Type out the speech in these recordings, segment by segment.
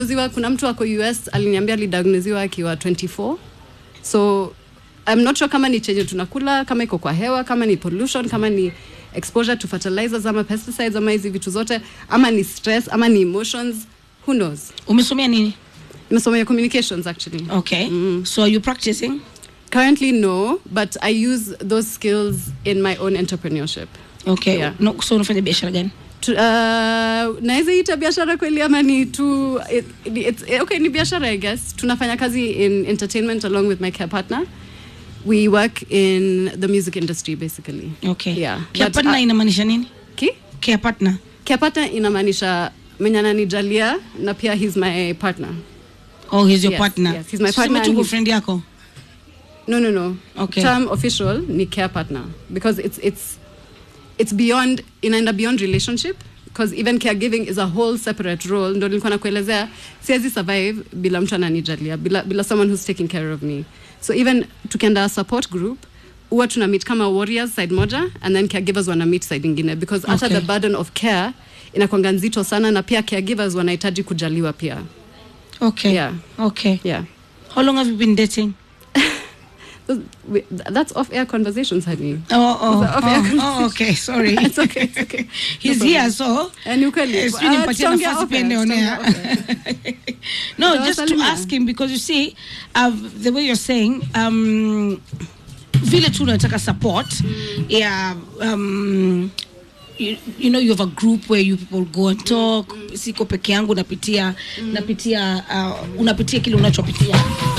Ziwa, kuna mtu ako US aliniambia alidiagnoziwa akiwa 24 so I'm not sure kama ni chenye tunakula kama iko kwa hewa kama ni pollution kama ni exposure to fertilizers ama pesticides ama hizi vitu zote ama ni stress ama ni emotions who knows umesomea nini nimesomea communications actually okay so are you practicing currently no but I use those skills in my own entrepreneurship okay Yeah. no, so unafanya biashara gani Tu- uh, naweza ita biashara kweli ama ni tu it, it's, okay ni biashara i guess tunafanya kazi in entertainment along with my care partner we work in the music industry basically okay Yeah, care but, partner uh, inamaanisha nini ki care partner care partner inamaanisha mwenye ananijalia na pia he's my partner oh he's your Yes, partner yes, he's my Tuseme partner tu and kwa he's- friend yako no no no Okay. term official ni care partner because it's it's it's beyond inaenda beyond relationship because even caregiving is a whole separate role ndo nilikuwa nakuelezea siwezi survive bila mtu ananijalia bila, bila someone who's taking care of me so even tukienda support group huwa tuna meet kama warriors side moja and then caregivers wana meet side ingine because hata Okay. the burden of care inakwanga nzito sana na pia caregivers wanahitaji kujaliwa pia okay Yeah. okay yeah how long have you been dating Those- we- that's off air conversations honey Oh, oh, It's a- okay, oh, oh, okay, sorry. It's okay, it's okay. He's No here, so Eh, ni ukweli. Eh, sijui Ah, nimpatie tutaongea nafasi off pia air, nionea. tutaongea no, just to Tawasalimia. ask him because you see, uh, the way you're saying, um, vile tu unataka support, yeah, um, you, you know you have a group where you people go and talk siko peke yangu napitia napitia uh, unapitia kile unachopitia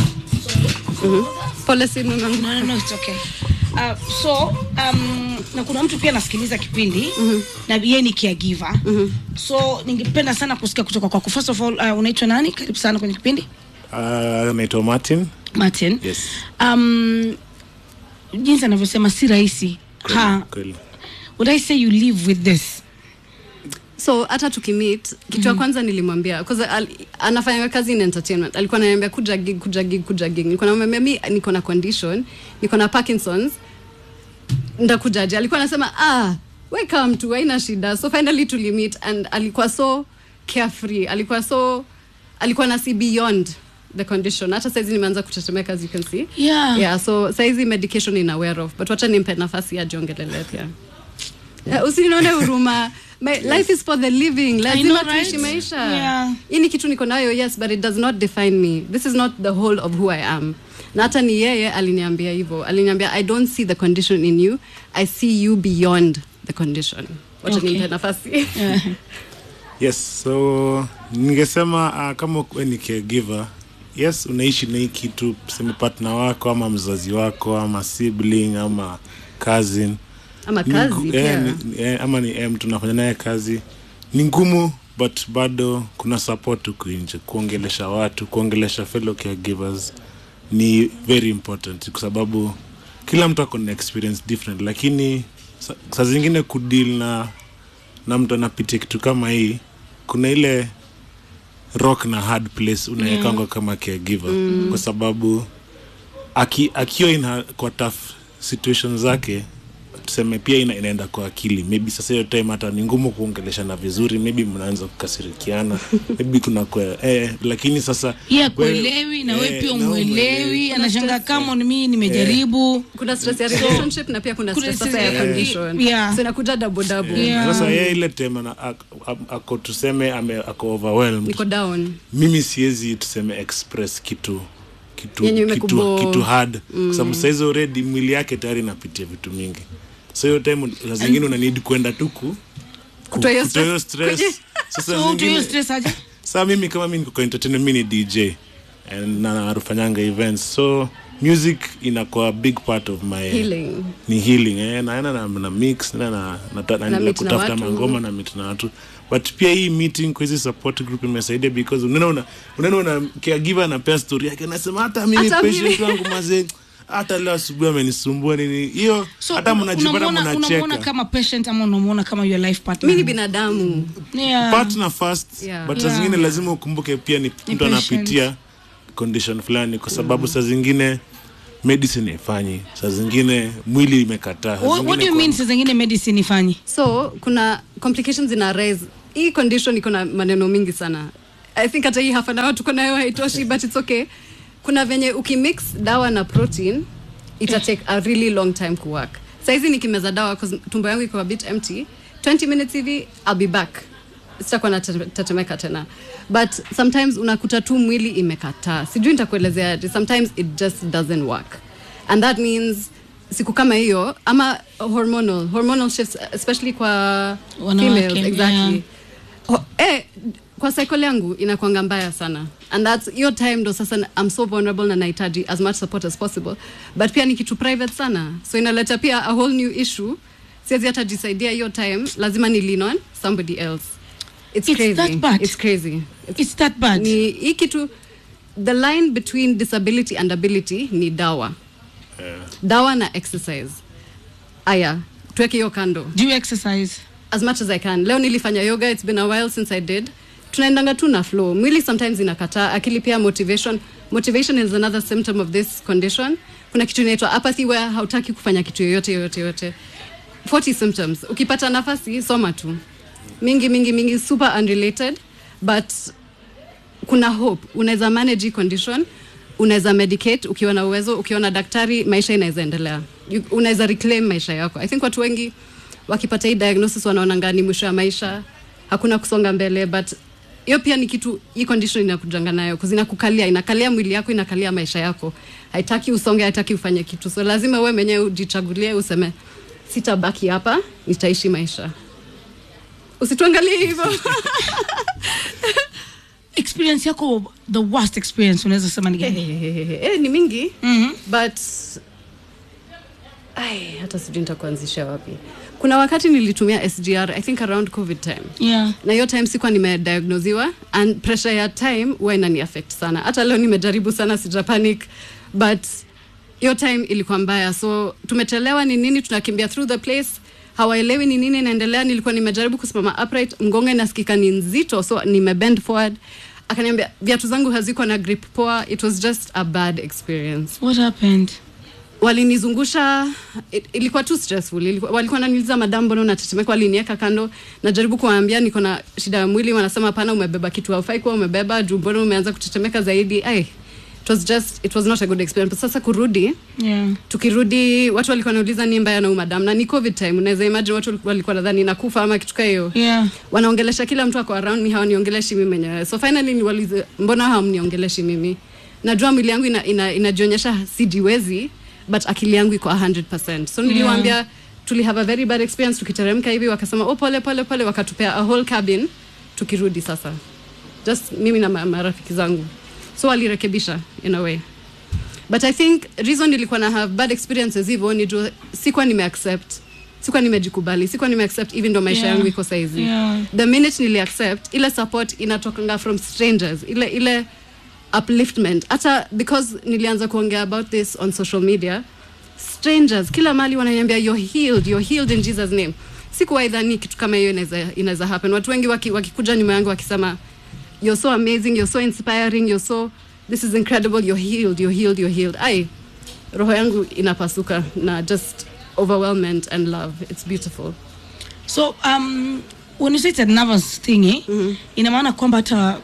pole simu nangu no, no, no, it's okay. Uh, so um, na kuna mtu pia anasikiliza kipindi mm-hmm. na yeye ni caregiver mm-hmm. so ningependa sana kusikia kutoka kwako first of all uh, unaitwa nani karibu sana kwenye kipindi Uh, naitwa Martin. martin Yes. um, jinsi anavyosema si rahisi ha Kweli. would i say you live with this so hata tukimit kitu ya kwanza nilimwambia 'cause al, anafanya kazi in entertainment alikuwa ananiambia kuja gig kuja gig kuja gig nilikuwa namwambia mi niko na condition niko na parkinsons ndakujaje alikuwa anasema ah we come tu haina shida so finally tulimit and alikuwa so carefree alikuwa so alikuwa na see beyond the condition hata saizi nimeanza kutetemeka as you can see Yeah. yeah so saizi medication in aware of but wacha nimpe nafasi ajiongelele pia yeah, usinione huruma My life is for the living lazima know, right? tuishi maisha Yeah. hii ni kitu niko nayo yes but it does not define me this is not the whole of who i am na hata ni yeye aliniambia hivyo aliniambia i don't see the condition in you i see you beyond the condition wacha Okay. nimpe nafasi yeah. Yes, so ningesema uh, kama we ni caregiver, yes, unaishi na hii kitu, tuseme partner wako ama mzazi wako ama sibling ama cousin ama Ni kazi ngu- pia eh, ni- eh, ama ni eh, mtu nafanya naye kazi ni ngumu but bado kuna support huku nje kuongelesha watu kuongelesha fellow caregivers ni very important kwa sababu kila mtu ako na experience different lakini sa- saa zingine kudeal na na mtu anapitia kitu kama hii kuna ile rock na hard place unawekangwa yeah. kama caregiver mm. kwa sababu aki, akiwa ina kwa tough situation zake tuseme pia ina, inaenda kwa akili maybe sasa hiyo time hata ni ngumu kuongeleshana vizuri maybe mnaanza kukasirikiana maybe kuna kwa, eh, lakini sasa yeah, wewe- kuelewi na we eh, pia na wewe umwelewi anashanga kama ni mimi nimejaribu kuna stress ya relationship na pia kuna kuna stress sasa stress ya ya- condition yeah. so inakuja double double Yeah. sasa yeye ile time ana- ak- ak- ako tuseme ame, ako overwhelmed niko down mimi siwezi tuseme express kitu kitu Yenye kitu, imekubo- kitu hard mm. kwa sababu saizi already mwili yake tayari inapitia vitu mingi so hiyo time saa zingine una need kwenda tu ku Kutoa hiyo kutoa hiyo stress. stress sasa so do you zingine stress aje saa mimi kama mi niko kwa entertainment mi ni dj and na narufanyanga events so music inakuwa big part of my Healing. ni healing eh, naenda na, na mix na, na, na, na, na, Na meet na kutafuta watu. mangoma na meet na watu but pia hii meeting kwa hizi support group imesaidia because unaona una, unaona una caregiver anapea story yake anasema hata mimi Hata patient mimi." wangu mazee hata leo asubuhi amenisumbua nini hiyo so hata una- mnajipata unamuona- unamuona mnacheka kama patient ama unamuona kama your life partner mi ni binadamu yeah. partner first Yeah. but saa Yeah. zingine lazima ukumbuke pia ni mtu patient. anapitia condition fulani kwa sababu saa zingine medicine haifanyi saa zingine mwili imekataa saa What, what do zingine you kwa- mean saa zingine medicine ifanyi so kuna complications ina rise hii condition iko na maneno mingi sana i think hata hii half an hour tuko nayo haitoshi but it's okay kuna venye ukimix dawa na protein ita take a really long time kuwork saizi nikimeza dawa 'cause tumbo yangu iko a bit empty 20 minutes hivi i'll be back sitakuwa natetemeka tena but sometimes unakuta tu mwili imekataa sijui nitakuelezea aje. sometimes it just doesn't work and that means siku kama hiyo ama hormonal hormonal shifts especially kwa Wanawake, females exactly yeah. Ho, eh, kwa cycle yangu inakwanga mbaya sana and that's your time ndo sasa na- i'm so vulnerable na nahitaji as much support as possible but pia ni kitu private sana so inaleta pia a whole new issue siwezi hata jisaidia hiyo time lazima ni lean on somebody else it's, It's crazy that bad? it's crazy it's, It's that bad. ni hii kitu the line between disability and ability ni dawa dawa na exercise aya tuweke hiyo kando Do you exercise? as much as I can. Leo nilifanya yoga, it's been a while since I did. Tunaendanga tu na flow. Mwili sometimes inakataa, akili pia motivation. Motivation is another symptom of this condition. Kuna kitu inaitwa apathy where hautaki kufanya kitu yoyote yoyote yoyote. 40 symptoms. Ukipata nafasi soma tu. Mingi mingi mingi super unrelated but kuna hope. Unaweza manage hii condition, unaweza medicate ukiwa na uwezo, ukiwa na daktari, maisha inaweza endelea. You- Unaweza reclaim maisha yako. I think watu wengi wakipata hii diagnosis wanaonanga ni mwisho ya maisha, hakuna kusonga mbele, but hiyo pia ni kitu hii condition inakujanga nayo kuzi inakukalia inakalia mwili yako inakalia maisha yako haitaki usonge haitaki ufanye kitu so lazima wewe mwenyewe ujichagulie useme sitabaki hapa nitaishi maisha usituangalie hivyo experience yako the worst experience unaweza sema ni gani eh, ni mingi Mhm. but ai hata sijui nitakuanzisha wapi kuna wakati nilitumia sgr i think around covid time yeah na hiyo time sikuwa nimediagnosiwa and pressure ya time huwa inani affect sana hata leo nimejaribu sana sija panic but hiyo time ilikuwa mbaya so tumechelewa ni nini tunakimbia through the place hawaelewi ni nini inaendelea nilikuwa nimejaribu kusimama upright mgongo inasikika ni nzito so nimebend forward akaniambia viatu zangu haziko na grip poa it was just a bad experience what happened walinizungusha it, ilikuwa too stressful ilikuwa, walikuwa wananiuliza madam mbona unatetemeka walinieka kando najaribu kuwaambia niko na shida ya mwili wanasema hapana umebeba kitu haufai kuwa umebeba juu mbona umeanza kutetemeka zaidi ai it was just it was not a good experience sasa kurudi yeah tukirudi watu walikuwa wanauliza ni mbaya na huyu madam na ni covid time unaweza imagine watu walikuwa nadhani nakufa ama kitu kaa hiyo yeah wanaongelesha kila mtu ako around me hawaniongeleshi mimi mwenyewe so finally niwaulize mbona hamniongeleshi mimi najua mwili yangu inajionyesha ina, inajionyesha sijiwezi but akili yangu iko 100 so niliwaambia yeah. tuli have a very bad experience tukiteremka hivi wakasema oh pole pole pole wakatupea a whole cabin tukirudi sasa just mimi na ma- marafiki zangu so walirekebisha in a way but i think reason nilikuwa na have bad experiences hivyo ni juu sikuwa nimeaccept sikuwa nimejikubali sikuwa nimeaccept hivi ndo maisha Yeah. yangu iko saizi Yeah. the minute nili accept ile support inatokanga from strangers ile ile upliftment hata because nilianza kuongea about this on social media strangers kila mali wananiambia you're healed you're healed in jesus name sikuwahi dhani kitu kama hiyo inaweza inaweza happen watu wengi waki- wakikuja nyuma yangu wakisema you're so amazing you're so inspiring you're so this is incredible you're healed you're healed you're healed ai roho yangu inapasuka na just overwhelmment and love it's beautiful so um when you say it's a nervous thing eh, ina maana kwamba hata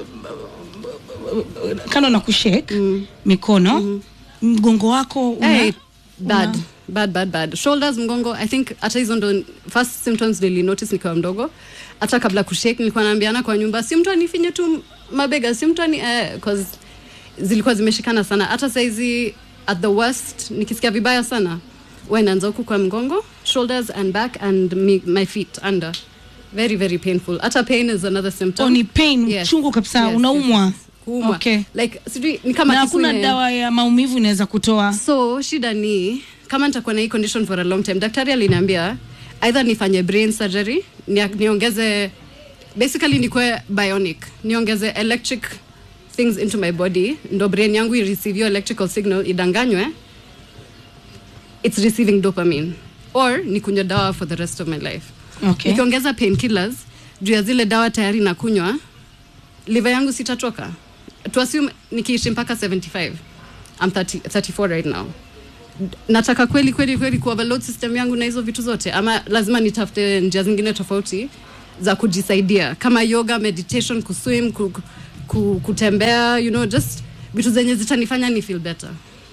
uh, kando na kushake mikono mgongo wako una, hey, bad una- bad bad bad shoulders mgongo i think hata hizo ndo first symptoms nili notice nikiwa mdogo hata kabla kushake nilikuwa naambiana kwa nyumba si mtu anifinye tu mabega si mtu ani eh, cause zilikuwa zimeshikana sana hata saizi at the worst nikisikia vibaya sana huwa inaanza huku kwa mgongo shoulders and back and me, my feet under very very painful hata pain is another symptom Oh, ni pain, Yes. chungu kabisa, Yes, unaumwa. yes, yes. Kuumwa. Okay. like sijui ni kama na kisu hakuna ime- dawa ya maumivu inaweza kutoa so shida ni kama nitakuwa na hii condition for a long time daktari aliniambia either nifanye brain surgery ni, niongeze basically nikuwe bionic niongeze electric things into my body ndo brain yangu ireceive hiyo electrical signal idanganywe it's receiving dopamine or nikunywe dawa for the rest of my life okay. nikiongeza painkillers juu ya zile dawa tayari nakunywa liver yangu sitatoka to assume nikiishi mpaka 75 I'm 30, 34 right now nataka kweli kweli kweli kuoverload system yangu na hizo vitu zote ama lazima nitafute njia zingine tofauti za kujisaidia kama yoga meditation kuswim ku, ku- ku, kutembea you know just vitu zenye zitanifanya ni feel better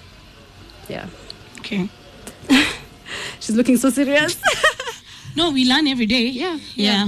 yeah Okay. she's looking so serious No, we learn every day. Yeah, Yeah.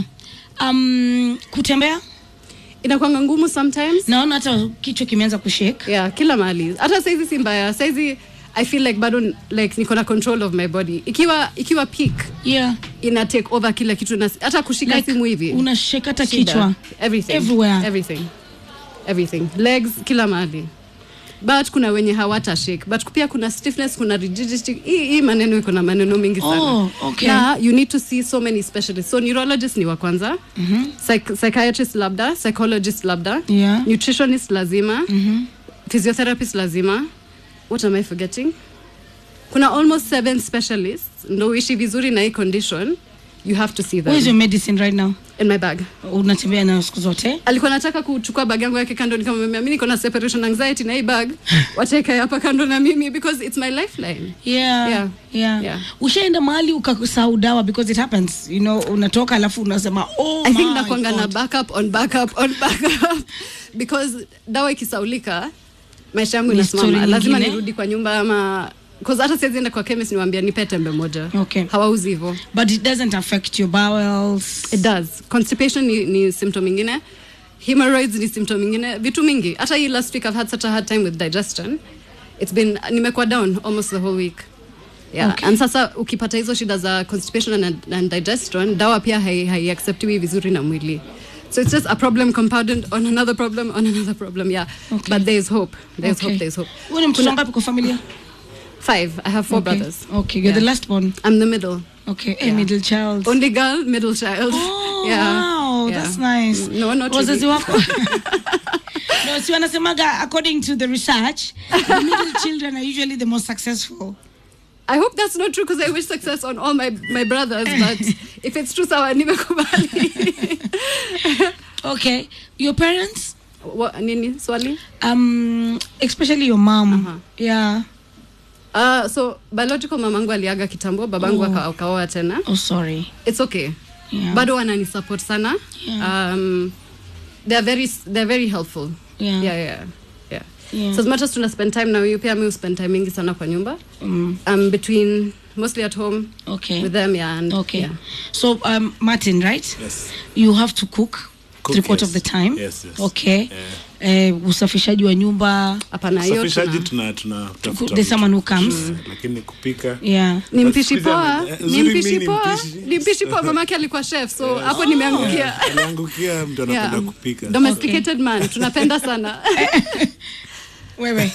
Um, kutembea inakwanga ngumu sometimes naona hata kichwa kimeanza kushake. yeah kila mahali hata saizi si mbaya saizi i feel like bado like niko na control of my body ikiwa ikiwa peak Yeah. ina take over kila kitu na hata kushika Like, simu hivi unashake hata Shida. kichwa. everything Everywhere. everything everything legs kila mahali but kuna wenye hawata shake but pia kuna stiffness kuna rigidity hii hii maneno iko na maneno mingi sana Oh, okay. na you need to see so many specialists so neurologist ni wa kwanza Psych psychiatrist labda psychologist labda Yeah. nutritionist lazima physiotherapist lazima what am i forgetting kuna almost seven specialists ndo uishi vizuri na hii condition you have to see Where is them your medicine right now? in my bag Unatembea nayo siku zote? alikuwa nataka kuchukua bag yangu yake kando nikamwambia mi niko na separation anxiety na hii bag wateka hapa kando na mimi because it's my lifeline Yeah. Yeah. Yeah. Yeah. Ushaenda mahali ukasahau dawa because it happens. You know, unatoka alafu unasema oh i think my nakwanga na God." backup on backup on backup because dawa ikisaulika maisha yangu Ni story inasimama lazima nyingine. nirudi kwa nyumba ama cause hata siwezi enda kwa chemist niwaambia nipe tembe moja Okay. hawauzi hivyo But it doesn't affect your bowels. it does constipation ni, ni symptom ingine hemorrhoids ni symptom ingine vitu mingi hata hii last week i've had such a hard time with digestion it's been nimekuwa down almost the whole week yeah. Okay. and sasa ukipata hizo shida za constipation and, and digestion dawa pia hai- haiacceptiwi vizuri na mwili so it's just a problem compounded on another problem on another problem yeah Okay. but there is hope there is Okay. hope there is hope Wewe ni mtoto ngapi kwa familia? five i have four okay. brothers Okay, you're Yeah. the last one. i'm the middle Okay, a Yeah. middle child. only girl middle child Oh, yeah wow, yeah. that's nice. Mm, no not Wazazi really. wako no, si wanasemaga according to the research, the middle children are usually the most successful. I hope that's not true because I wish success on all my, my brothers, but if it's true, sawa nimekubali. Okay, your parents, What, nini swali? um, especially your mom. Uh-huh. Yeah. Uh, so biological mamangu aliaga kitambo, babangu Oh. aka- akaoa tena. Oh, sorry. It's okay. Yeah. Bado wanani support sana. Yeah. Um, they're very they're very helpful. Yeah. Yeah, yeah. Yeah. Yeah. So as much as tuna spend time na you pia mi spend time mingi sana kwa nyumba. Mm, Um, between mostly at home okay. with them, yeah. And, Okay. Yeah. So, um, Martin, right? Yes. You have to cook, Cook, three quarter yes. of the time. Yes, yes. Okay. Eh, usafishaji wa nyumba. Hapana hiyo Usafishaji tuna. tuna tuna There's someone who comes. Mm, lakini kupika Yeah. ni But mpishi siku hizi poa ame- eh, ni uzuri mi mpishi ni poa mpishi. ni mpishi poa mamake alikuwa chef so hapo nimeangukia aliangukia mtu anapenda Yeah. kupika domesticated man tunapenda sana Wewe.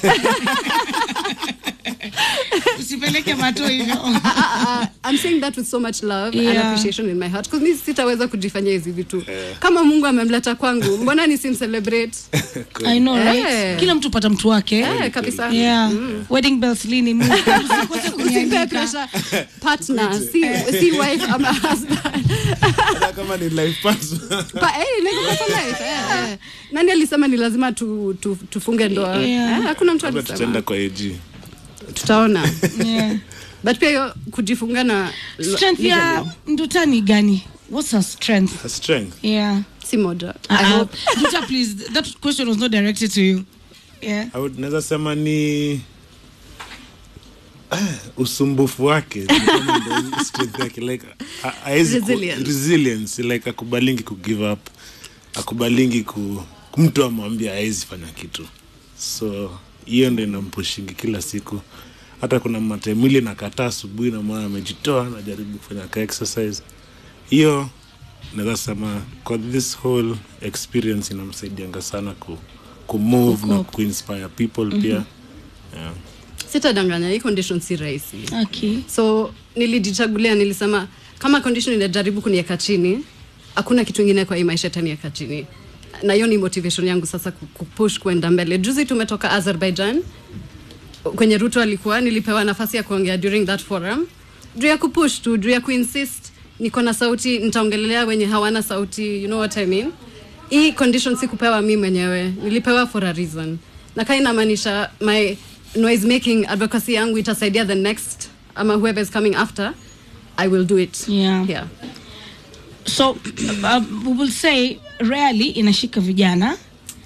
Usipeleke mato hivyo. Uh, I'm saying that with so much love and Yeah. appreciation in my heart because mi sitaweza kujifanyia hizi vitu kama mungu amemleta kwangu mbona nisimcelebrate I know, right? Eh. Kila mtu pata mtu wake. eh, kabisa Yeah. Wedding bells lini Mungu. Usikose Usimpe kunialika. pressure partner si, si wife ama husband Hata kama ni life partner. Pa, eh, inaweza kuwa kwa life, eh, eh. nani alisema ni lazima tu, tu, tufunge ndoa Yeah. eh, hakuna mtu Labda alisema tutaenda kwa AG tutaona Yeah. but pia hiyo kujifunga na Strength ya Nduta ni gani? What's her strength? Her strength Yeah. si moja I Uh-uh. hope. Nduta, please. That question was not directed to you. Yeah. I would- naweza sema ni Ah, usumbufu wake ni kama ndio strength yake like ha- haezi ku- Resilience. resilience like akubalingi ku give up akubalingi ku mtu amwambia haezi fanya kitu so hiyo ndo inampushingi kila siku hata kuna mate mwili nakataa asubuhi na mwana amejitoa najaribu kufanya ka exercise hiyo naweza sema kwa this whole experience inamsaidianga sana ku, ku move na Kucope. kuinspire people pia yeah. sitadanganya hii condition si rahisi Okay. so nilijichagulia nilisema kama condition inajaribu kuniweka chini hakuna kitu ingine kwa hii maisha itaniweka chini na hiyo ni motivation yangu sasa ku- kupush kwenda mbele juzi tumetoka azerbaijan kwenye ruto alikuwa nilipewa nafasi ya kuongea during that forum juu ya kupush tu juu ya kuinsist niko na sauti nitaongelelea wenye hawana sauti you know what I mean hii condition si kupewa mi mwenyewe nilipewa for a reason na kaa inamaanisha my noise making advocacy yangu itasaidia the next ama whoever is coming after i will do it Yeah. yeah. So, uh, we will say rarely inashika vijana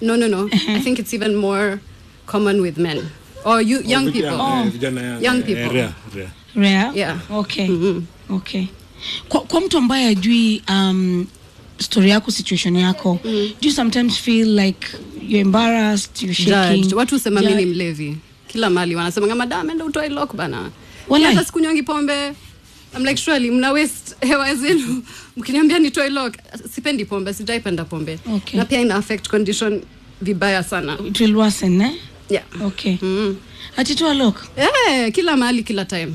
no no no i think it's even more common with men or you young Vijana, people eh, vijana young, Young eh, people. rare, rare. Rare? Yeah. Okay. Okay. Kwa, kwa mtu ambaye ajui um, story yako situation yako do you sometimes feel like you're embarrassed you're shaking judged watu husema mi Ju- ni mlevi kila mali wanasema kama da ameenda utoe lock bana Walai. hata sikunywangi pombe I'm like surely mna waste hewa zenu mkiniambia nitoe lock sipendi pombe sijaipenda pombe Okay. na pia ina affect condition vibaya sana it will worsen eh? yeah okay mm. atitoa lock eh, kila mahali kila time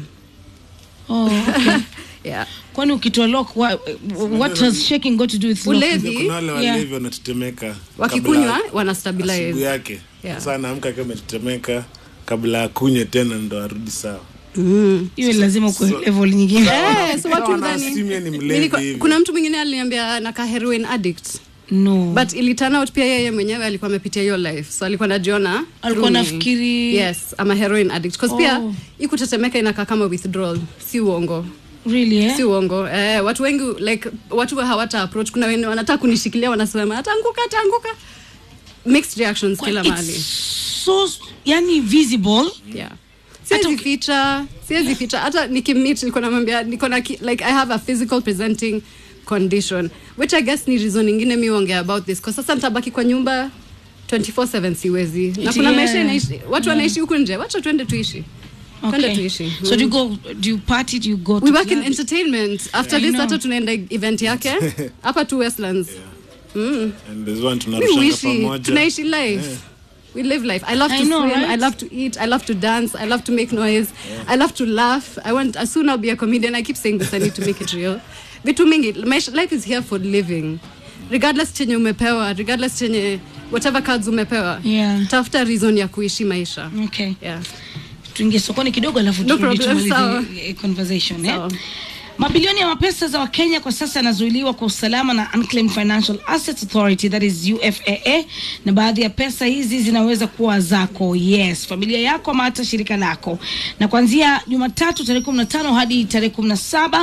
oh, okay. yeah kwani ukitoa lock what, what has shaking got to do with lock? Ulevi. kuna wale Yeah. walevi wanatetemeka wakikunywa kabla- wana asubuhi stabilize yake Yeah. sasa anaamka akiwa ametetemeka kabla akunywe tena ndo arudi sawa hiyo lazima kwa level nyingine Eh, so watu Sawa, udhani- anaassume ni Mimi mlevi niko- hivi. kuna mtu mwingine aliniambia naka heroin addict no but iliturn out pia yeye mwenyewe alikuwa amepitia hiyo life so alikuwa najiona Alikuwa through me. nafikiri- yes ama heroin addict cause pia Oh. ikutetemeka inakaa kama withdrawal si uongo really eh? si uongo eh, watu wengi like watu hawata approach kuna wenye wanataka kunishikilia wanasema ataanguka ataanguka mixed reactions Kwa- kila it's mahali so yani visible yeah siwezi Hata uki- ficha siwezi ficha hata nikimit niko namwambia niko na ki- like i have a physical presenting condition which i guess ni reason ingine mi ongea about this kwa sasa nitabaki kwa nyumba 24/7 siwezi na kuna Yeah. maisha inaishi watu wanaishi huku nje wacha tuende tuishi twende okay. tuishi so do you go do you party do you go we to work in clubs? entertainment after I this know. hata tunaenda event yake hapa tu westlands mm. And there's one mi tunarushana uishi pamoja tunaishi life we live life i love I to know, swim right? i love to eat i love to dance i love to make noise i love to laugh i want as soon i'll be a comedian i keep saying this i need to make it real vitu mingi maisha- life is here for living regardless chenye umepewa regardless chenye whatever cards umepewa Yeah. tafuta reason ya kuishi maisha okay yeah. tuingie sokoni kidogo alafu No turudi problem, sawa. tumalize eh, conversation eh? Sawa. mabilioni ya mapesa za wakenya kwa sasa yanazuiliwa kwa usalama na unclaimed financial assets authority that is ufaa na baadhi ya pesa hizi zinaweza kuwa zako yes familia yako ama hata shirika lako na kuanzia jumatatu tarehe 15 hadi tarehe 17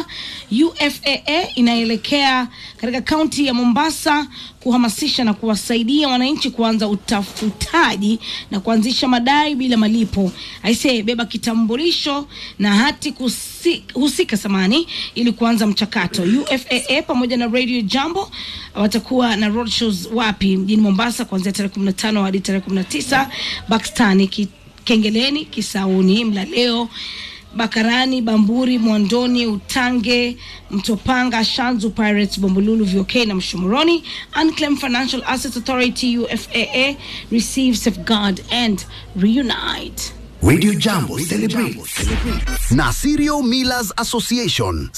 ufaa inaelekea katika kaunti ya mombasa kuhamasisha na kuwasaidia wananchi kuanza utafutaji na kuanzisha madai bila malipo aisee beba kitambulisho na hati kusi, husika samani ili kuanza mchakato ufaa pamoja na radio jambo watakuwa na roadshows wapi mjini mombasa kuanzia tarehe 15 hadi tarehe 19 bakstani ki, kengeleni kisauni mlaleo Bakarani, Bamburi, Mwandoni, Utange, Mtopanga, Shanzu Pirates, Bombolulu, VOK na Mshomoroni. Unclaimed Financial Assets Authority UFAA receive, safeguard and reunite. Radio Jambo celebrates na Serial Millers Association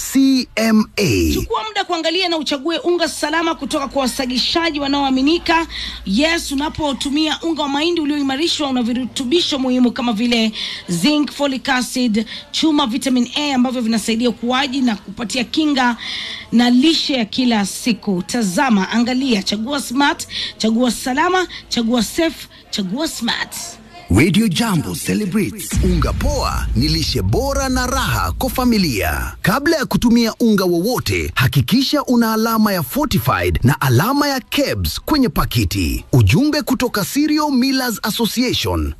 CMA. Chukua muda kuangalia na uchague unga salama kutoka kwa wasagishaji wanaoaminika. Yes, unapotumia unga wa mahindi ulioimarishwa una virutubisho muhimu kama vile zinc, folic acid, chuma, vitamin A ambavyo vinasaidia ukuaji na kupatia kinga na lishe ya kila siku. Tazama, angalia, chagua smart, chagua salama, chagua safe, chagua smart. Radio Jambo celebrates unga poa ni lishe bora na raha kwa familia. Kabla ya kutumia unga wowote, hakikisha una alama ya fortified na alama ya KEBS kwenye pakiti. Ujumbe kutoka Cereal Millers Association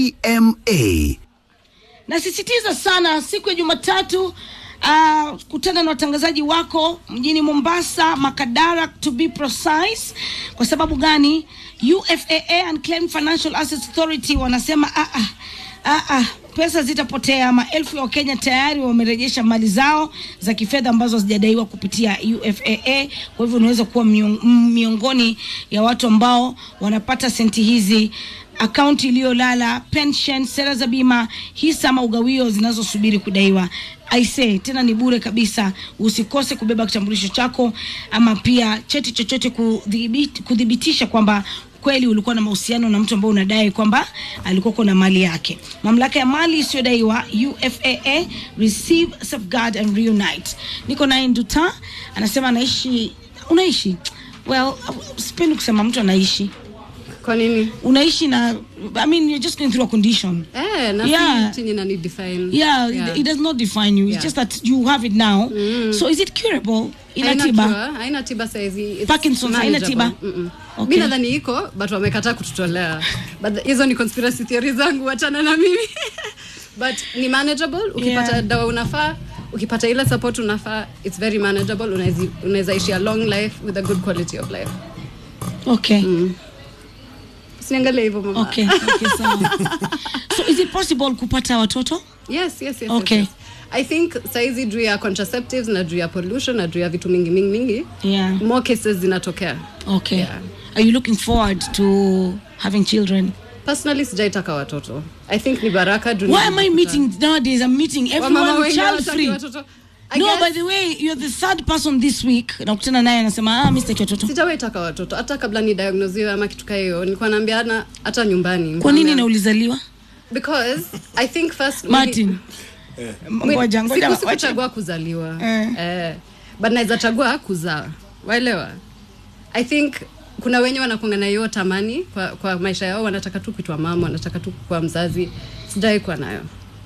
CMA. nasisitiza sana siku ya jumatatu uh, kutana na watangazaji wako mjini mombasa makadara to be precise kwa sababu gani ufaa unclaimed financial assets authority wanasema ah, ah, ah, ah, pesa zitapotea maelfu ya wakenya tayari wamerejesha mali zao za kifedha ambazo hazijadaiwa kupitia ufaa kwa hivyo unaweza kuwa mion- m- miongoni ya watu ambao wanapata senti hizi akaunti iliyolala pension sera za bima hisa ama ugawio zinazosubiri kudaiwa aise tena ni bure kabisa usikose kubeba kitambulisho chako ama pia cheti chochote kudhibit- kudhibitisha kwamba kweli ulikuwa na mahusiano na mtu ambao unadai kwamba alikuwa na mali yake mamlaka ya mali isiyodaiwa ufaa receive safeguard and reunite niko naye nduta anasema anaishi unaishi well sipendi kusema mtu anaishi kwa nini unaishi na i mean you're just going through a condition eh, na Yeah. si chenye nani define yeah, Yeah. It, it does not define you it's Yeah. just that you have it now so is it curable ina Haina tiba cure, haina tiba saizi It's Parkinson's haina manageable. tiba? Mm-mm. Okay. mi nadhani iko but wamekataa kututolea but the- hizo ni conspiracy theory zangu wachana na mimi but ni manageable ukipata Yeah. dawa unafaa ukipata ile support unafaa it's very manageable unawezi- unaweza ishi a long life with a good quality of life okay usiniangalie hivyo mama okay okay sawa so is it possible kupata watoto yes yes yes, Okay. yes, yes. i think saizi juu ya contraceptives na juu ya pollution na juu ya vitu mingi mingi mingi yeah more cases zinatokea okay Yeah. are you looking forward to having children personally sijaitaka watoto i think ni baraka juu why am i nilikuta- meeting nowadays i'm meeting Wamama everyone wengi child hawataki free watoto. I no guess by the way you're the third person this week nakutana naye anasema ah mi sitaki watoto sijawaitaka watoto hata kabla ni diagnosiwe ama kitu kaa hiyo nilikuwa naambiana hata nyumbani kwa nini Naambia- na ulizaliwa because i think first martin mwili- ngoja ngoja siku- wacha- sikuchagua kuzaliwa Eh. eh, but naweza chagua kuzaa waelewa i think kuna wenye wanakuanga na hiyo tamani kwa, kwa maisha yao wanataka tu kuitwa mama wanataka tu kuwa mzazi sijawai kuwa nayo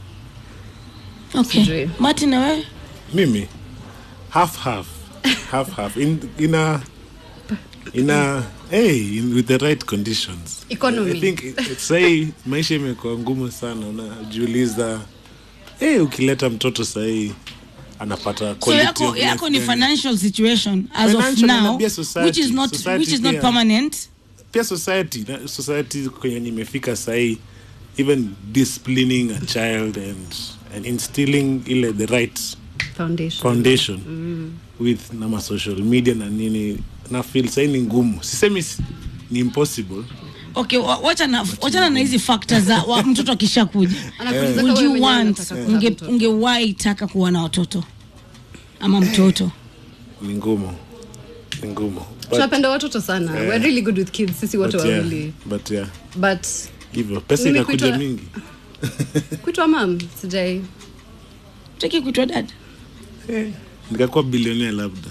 okay Sijui. martin na wewe mimi half half half half in in a in a hey in, with the right conditions Economy. i think it- it- sahii maisha imekuwa ngumu sana unajiuliza hey, ukileta mtoto sahii anapata so quality yako of life yako ni gani? financial situation as of Financial now na pia society. which is not Society which is not pia. permanent pia society na- society kwenye nimefika sahii even disciplining a child and, and instilling ile the right foundation foundation with na ma social media na nini na feel sahii ni ngumu sisemi si- ni impossible okay wa- wachana wachana na hizi factors za wa, mtoto akishakuja Anakuuliza kama would wewe you mwenyewe want unataka kuzaa unge mtoto. ungewahi taka kuwa na watoto ama mtoto ni ngumu ni ngumu But- tunapenda watoto sana Eh. we're really good with kids sisi wote but yeah, wawili but yeah but hivyo pesa Mimi inakuja kuitwa- mingi kuitwa mam sijai taki kuitwa dad nikakuwa bilionea labda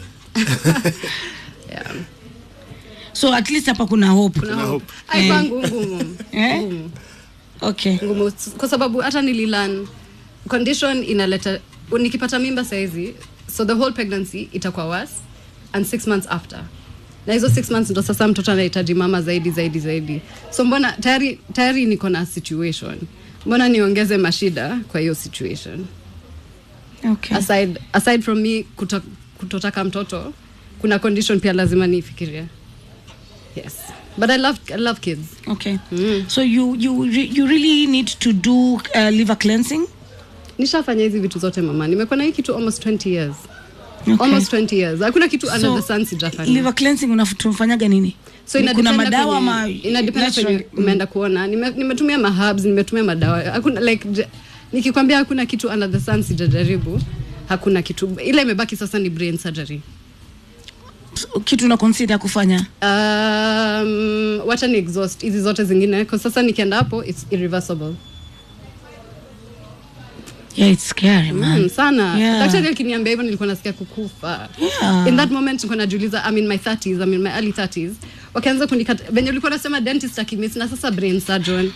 yeah. so at least hapa kuna hope Kuna Kuna hope. hope. Ai, Eh. kwangu ngumu eh? ngumu okay ngumu kwa sababu hata nililan condition inaleta nikipata mimba saizi so the whole pregnancy itakuwa worse and six months after na hizo six months ndo sasa mtoto anahitaji mama zaidi zaidi zaidi so mbona tayari tayari niko na situation mbona niongeze mashida kwa hiyo situation okay aside, aside from me kuto, kutotaka mtoto kuna condition pia lazima niifikiria yes but i love, I love kids okay so you you re, you really need to do uh, liver cleansing nishafanya hizi vitu zote mama nimekuwa na hii kitu almost 20 years okay. almost 20 years hakuna kitu under the sun sijafanya liver cleansing unafanyaga nini so Ni ina kuna depend madawa kwenye- ama ina depend naturally? kwenye umeenda kuona Nime- nimetumia mahabs nimetumia madawa hakuna like j- nikikwambia hakuna kitu under the sun sijajaribu hakuna kitu ile imebaki sasa ni brain surgery Mm. kitu na consider kufanya um, wacha ni exhaust hizi zote zingine kwa sasa nikienda hapo it's irreversible yeah it's scary man mm, sana Yeah. daktari akiniambia hivyo nilikuwa nasikia kukufa Yeah. in that moment nilikuwa najiuliza I'm in my 30s I'm in my early 30s wakaanza kunikata venye ulikuwa nasema dentist akimiss na sasa brain surgeon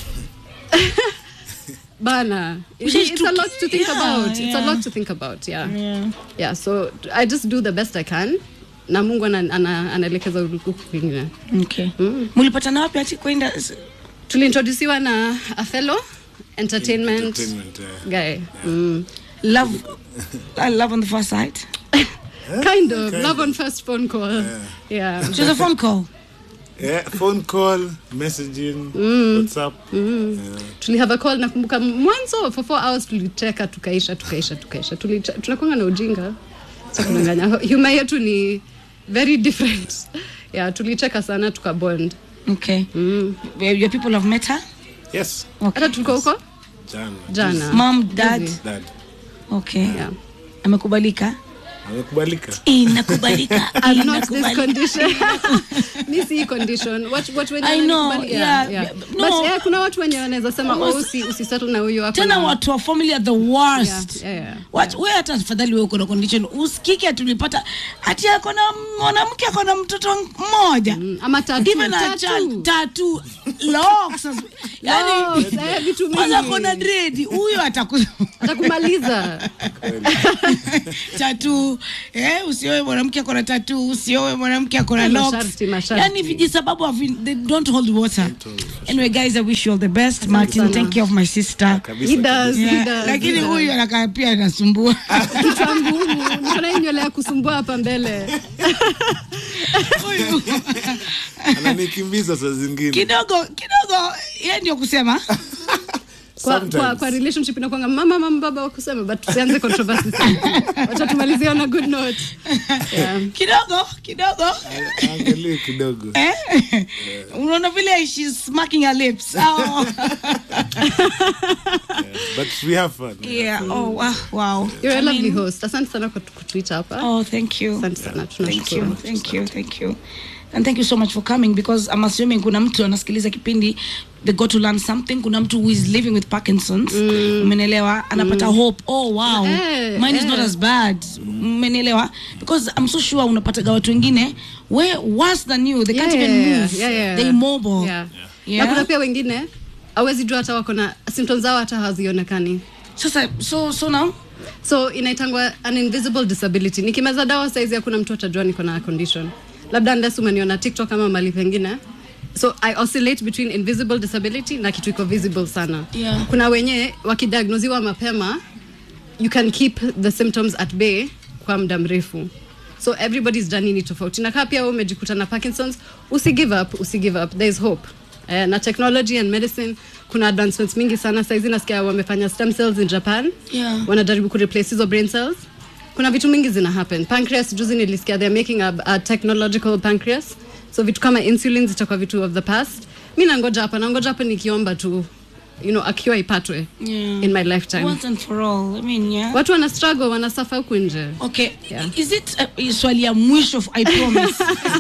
bana it's, it's a lot to think Yeah, about it's a yeah. lot to think about yeah yeah. yeah so I just do the best I can na Mungu ana- ana- anaelekeza huku kwingine okay mulipatana wapi ati kwenda tuliintroduciwa na a fellow entertainment Entertainment, yeah. guy mm. love uh, love on the first sight kind of love on first phone call yeah, it was a phone call Yeah, phone call messaging whatsapp yeah. tulihave a call nakumbuka mwanzo for four hours tulicheka tukaisha tukaisha tukaisha Tuliche- tunakwanga na ujinga Sasa kudanganya humor yetu ni very different yeah tulicheka sana tukabond okay your people have met her yes hata tulikuwa huko jana jana mom dad Juzi. dad okay yeah. amekubalika amekubalika inakubalika I'm not this inakubalika. condition. Mi si hii condition. What, what wenye I know, wananikubali- yeah, yeah. yeah, But, no. yeah, kuna watu wenye wanaweza sema oh, usi, usisettle na huyo ako tena na- watu wa family are the worst Yeah, yeah, yeah. Wat- we hata afadhali we uko na condition usikike tulipata ati ako na mwanamke ako na mtoto mmoja Mm, ama tattoo, even a tattoo. child tattoo locks as- yani Locks, eh, vitu kwanza mingi. ako na dread huyo ataku atakumaliza tattoo tatu eh, usioe mwanamke akona tatu usioe mwanamke akona Eh, locks masharti, masharti. yani vijisababu havi- they don't hold water anyway guys i wish you all the best martin sana. take care of my sister Kabisa, He does, kabisa. he Yeah, does, lakini he does. huyu anakaa pia anasumbua kichwa ngumu niko na hii nywele ya kusumbua hapa mbele Huyu. ananikimbiza saa zingine kidogo kidogo ye ndio kusema kwa, Sometimes. kwa, kwa relationship inakwanga mama mama baba wa kusema but tusianze controversy sana wacha tumalizie on a good note yeah. kidogo kidogo angalie kidogo Eh? unaona vile she's smacking her lips oh. but we have fun yeah. oh, wow, wow. You're a I lovely mean- host asante sana kwa kutuita hapa Oh, thank you. Asante sana, Thank you, tunashukuru. thank you, thank you. And thank you so much for coming because I'm assuming kuna mtu anasikiliza kipindi they got to learn something. Kuna mtu who is living with Parkinson's. Umenielewa? Anapata hope. Oh wow. Eh, Mine is not eh. as bad. Umenielewa? Because I'm so sure unapataga watu wengine way worse than you. They can't Yeah, even yeah, move. yeah, yeah. They're immobile. Yeah. Yeah. na kuna pia wengine awezi jua hata wako na symptoms zao hata hazionekani Sasa so so now so inaitangwa an invisible disability nikimeza dawa saizi hakuna mtu atajua niko na condition labda unless umeniona tiktok ama mali pengine so i oscillate between invisible disability na kitu iko visible sana Yeah. kuna wenye wakidiagnosiwa mapema you can keep the symptoms at bay kwa muda mrefu so everybody's journey ni tofauti na kaa pia wewe umejikuta na parkinsons usi give up usi give up there is hope Eh, na technology and medicine kuna advancements mingi sana saizi nasikia wamefanya stem cells in japan Yeah. wanajaribu kureplace hizo brain cells kuna vitu mingi zina happen pancreas juzi nilisikia they're making a, a technological pancreas so vitu kama insulin zitakuwa vitu of the past mi nangoja hapa nangoja hapa nikiomba tu you know akiwa ipatwe Yeah. in my lifetime once and for all. I mean, yeah. watu wana struggle wanasafa huku nje Okay. Yeah. Is it uh, swali ya mwisho I promise.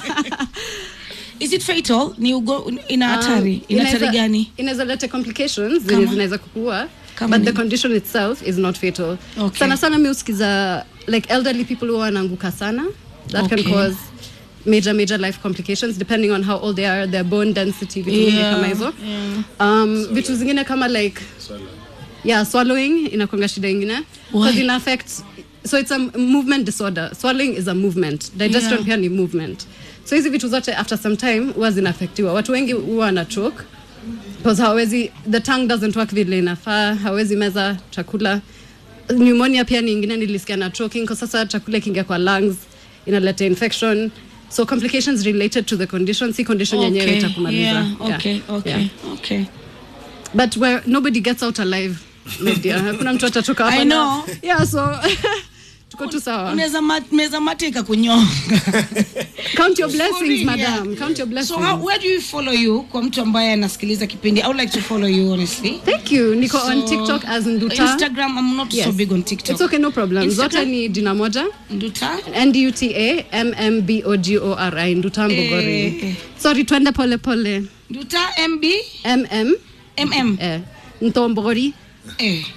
Is it fatal? Ni ugo, ina hatari. ina hatari inaweza- gani? inaweza leta complications Kama? zenye zinaweza kukua Kama but the nini? condition itself is not fatal Okay. sana sana mi usikiza like elderly people huwa wanaanguka sana that Okay. can cause major major life complications depending on how old they are their bone density vitu vingi Yeah, kama hizo yeah. um, vitu zingine kama like yeah swallowing inakwanga shida ingine Why? because ina affect so it's a movement disorder swallowing is a movement digestion Yeah. pia ni movement so hizi vitu zote after some time huwa zinaafektiwa watu wengi huwa wana choke because hawezi the tongue doesn't work vile inafaa hawezi meza chakula pneumonia pia ni ingine nilisikia na choking kwa sasa chakula ikiingia kwa lungs inaleta infection so complications related to the condition si condition yenyewe Okay, itakumaliza yeah, Yeah, okay, okay, yeah. okay. but where nobody gets out alive my dear hakuna mtu atatoka hapa I na- know. yeah so tuko tu sawa Unaweza ma- meza mate ikakunyonga. count your For blessings real, madam yeah. count your blessings So how, where do you follow you kwa mtu ambaye anasikiliza kipindi? I would like to follow you honestly. thank you niko on So, tiktok as nduta Instagram I'm not so Yes. big on TikTok. it's okay no problem Instagram? zote ni jina moja Nduta? nduta mmbogori nduta mbogori Eh, eh. sorry twende pole pole Nduta MB mm MM. eh, ntombogori Eh.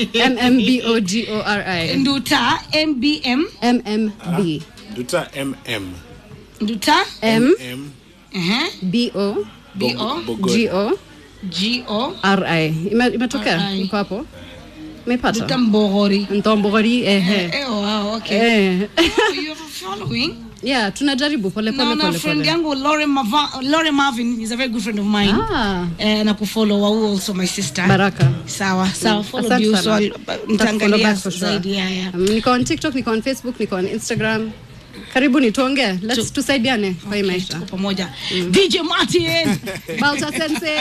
mmbogori Nduta MBM mmb duta mm Nduta m m uh-huh. b o BO Bogor. g o GO r i Ime- imetokea RI. iko hapo Nduta umepata Mbogori. ntombogori ehe Eh, wow, okay. eh. Oh, you have a following. yeah tunajaribu pole pole Naona pole friend pole yangu Lore, Mava, Lore Marvin is a very good friend of mine. ah Eh, na kufollow wa who also my sister. baraka Sawa, sawa. Follow Asante you sana. so I'll- Nitakufollow nitaangalia back for sure. zaidi. Yeah, yeah. Um, niko on tiktok niko on facebook niko on instagram karibuni tuongee let's tusaidiane kwa hii Okay, maisha tuko pamoja. DJ Martin. balta sense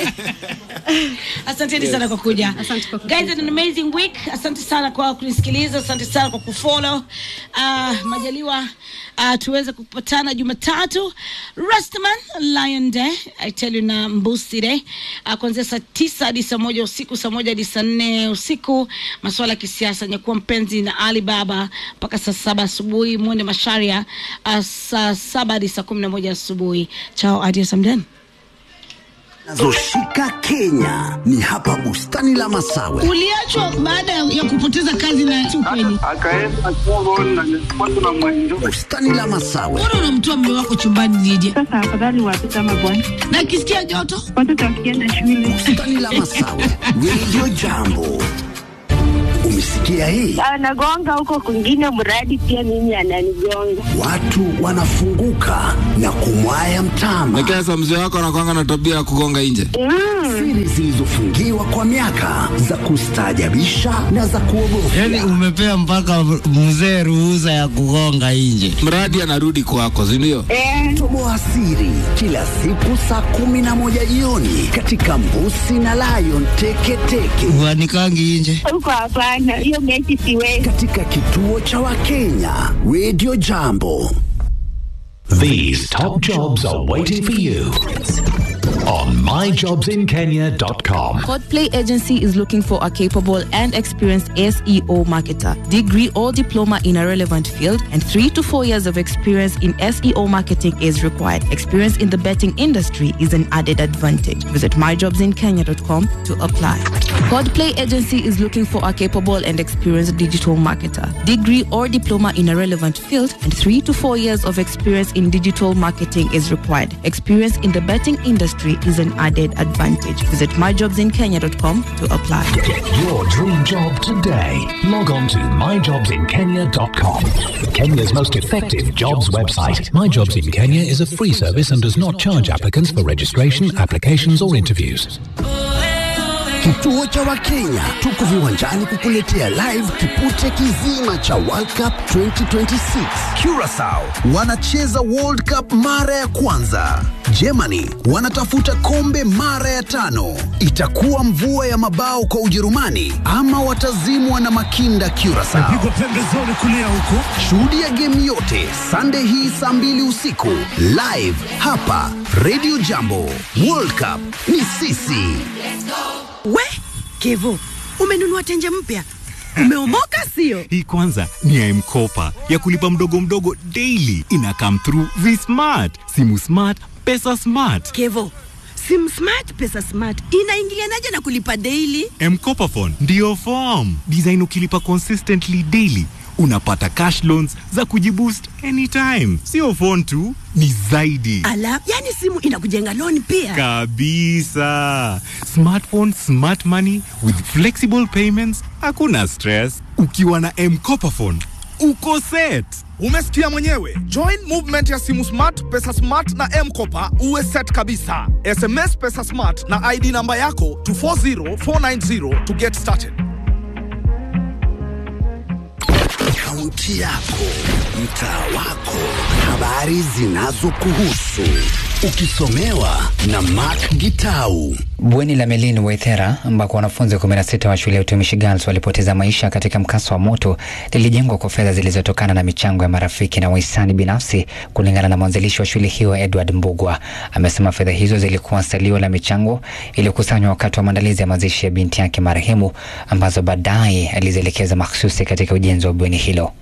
asanteni sana kwa kuja Asante kwa kuja. guys had an amazing week asante sana kwa kunisikiliza asante sana kwa kufollow uh, majaliwa uh, tuweze kupatana jumatatu restaman lion day i tell you na mbusi day uh, kuanzia saa tisa hadi saa moja usiku saa moja hadi saa nne usiku masuala ya kisiasa nyakuwa mpenzi na ali baba mpaka saa saba asubuhi mwende masharia uh, saa saba hadi saa kumi na moja asubuhi chao adios amdan Nazoshika Kenya ni hapa bustani la Masawe. uliachwa baada ya kupoteza kazi na si ukweli akaenda Congo na nilikuwa tuna mwendo Bustani la Masawe, mbona unamtoa mme wako chumbani Lydia? sasa, afadhali watoto ama bwana, na akisikia joto watoto wakienda shule bustani la Masawe, Radio Jambo. Umesikia Umesikia hii? anagonga huko kwingine, mradi pia mimi ananigonga. Watu wanafunguka na kumwaya mtama. Lakini sasa mzee wako anakwanga na tabia ya kugonga nje. Siri zilizofungiwa kwa miaka za kustaajabisha na za kuogofya. Yaani umepea mpaka mzee ruhusa ya kugonga nje. Mradi anarudi kwako, si ndio? Eh, Toboa siri kila siku saa kumi na moja jioni katika Mbusi na Lion Teketeke Uanikangi nje. huko hapana, hiyo mechi siwezi. katika kituo cha Wakenya Radio Jambo. These top jobs are waiting for you on myjobsinkenya.com. Codplay Agency is looking for a capable and experienced SEO marketer, degree or diploma in a relevant field, and three to four years of experience in SEO marketing is required. Experience in the betting industry is an added advantage. Visit myjobsinkenya.com to apply. Codplay Agency is looking for a capable and experienced digital marketer, degree or diploma in a relevant field, and three to four years of experience in digital marketing is required. Experience in the betting industry is an added advantage. Visit myjobsinkenya.com to apply. Get your dream job today. Log on to myjobsinkenya.com. Kenya's most effective jobs website. My Jobs in Kenya is a free service and does not charge applicants for registration, applications, or interviews. Kituo cha Wakenya tuko viwanjani kukuletea live kipute kizima cha World Cup 2026. Curacao wanacheza World Cup mara ya kwanza. Germany wanatafuta kombe mara ya tano. Itakuwa mvua ya mabao kwa Ujerumani ama watazimwa na makinda Curacao. pembezoni kulia huko Shuhudia game yote Sunday hii saa mbili usiku live hapa Radio Jambo. World Cup ni sisi. We Kevo, umenunua tenje mpya, umeomoka sio? Hii kwanza ni ya M-Kopa ya kulipa mdogo mdogo daily. Ina come through V-Smart, simu smart, pesa smart. Kevo, sim smart pesa smart inaingilianaje na kulipa daily? M-Kopa phone ndio form design. Ukilipa consistently daily unapata cash loans za kujiboost anytime. Sio phone tu, ni zaidi Ala, yani simu inakujenga loan pia. kabisa. Smartphone, smart money with flexible payments, hakuna stress. Ukiwa na M-Kopa phone uko set. Umesikia mwenyewe. Join movement ya simu smart, pesa smart na M-Kopa uwe set kabisa. SMS pesa smart na ID namba yako to 40490 to get started. Kaunti yako, mtaa wako, habari zinazokuhusu, ukisomewa na Mark Gitau. Bweni la Melin Waithera ambako wanafunzi 16 wa shule ya utumishi Girls walipoteza maisha katika mkasa wa moto lilijengwa kwa fedha zilizotokana na michango ya marafiki na wahisani binafsi, kulingana na mwanzilishi wa shule hiyo Edward Mbugwa. Amesema fedha hizo zilikuwa salio la michango iliyokusanywa wakati wa maandalizi ya mazishi ya binti yake marehemu, ambazo baadaye alizielekeza mahsusi katika ujenzi wa bweni hilo.